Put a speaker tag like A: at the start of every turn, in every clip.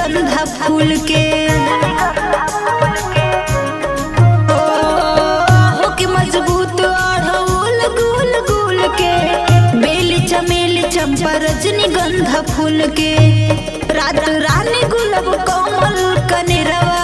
A: रजनीगंधा फूल के ओ, हो के मजबूत अढ़ऊल गुल गुल के बेली चमेली चंपा रजनीगंधा फूल के रात रानी गुलाब कोमल कनेरवा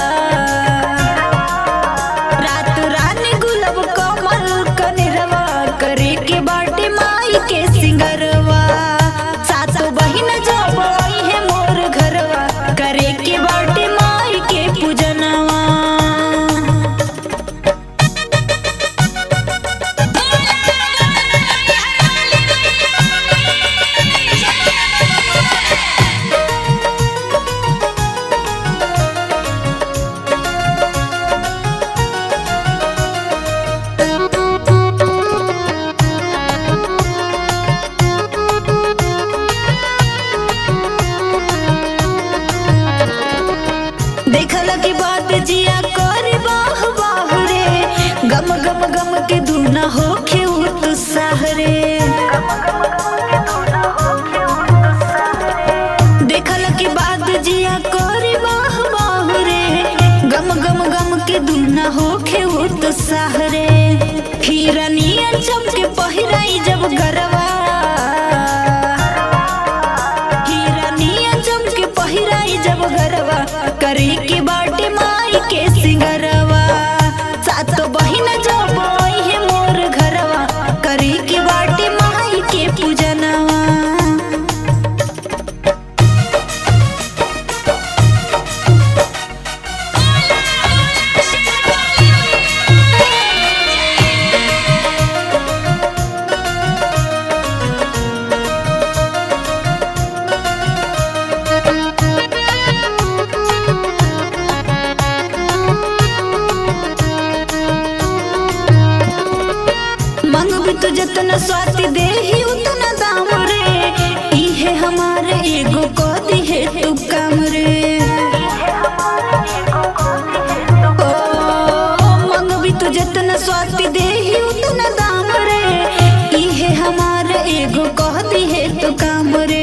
A: रात रानी गुलाब कमल कनेरवा करे के बाटे माई के सिंगरवा सातो बहिन जब आई है मोर घरवा करे के बाटे माई के पूजनवा देखल की बात जिया कर बाह बाह रे गम गम गम के दूना होखे उत्साह रे देखल की बात जिया कर बाह बाह रे गम गम गम के दूना होखे उत्साह रे हिरनिया चमके पहिराई जब गरवा हिरनिया चमके पहिराई जब गरवा करे के बाटे माई के सिंगरवा सातो बहिन जब आई है मोर घरवा करे के बाटे माई के पूजनवा मंगबी तो जतना स्वाति देही उतना दाम रे इहे हमारे एगो कदी है तू काम रे ओ मंगबी तो जतना स्वाति देही उतना दाम रे इहे हमारे एगो कदी है तू काम रे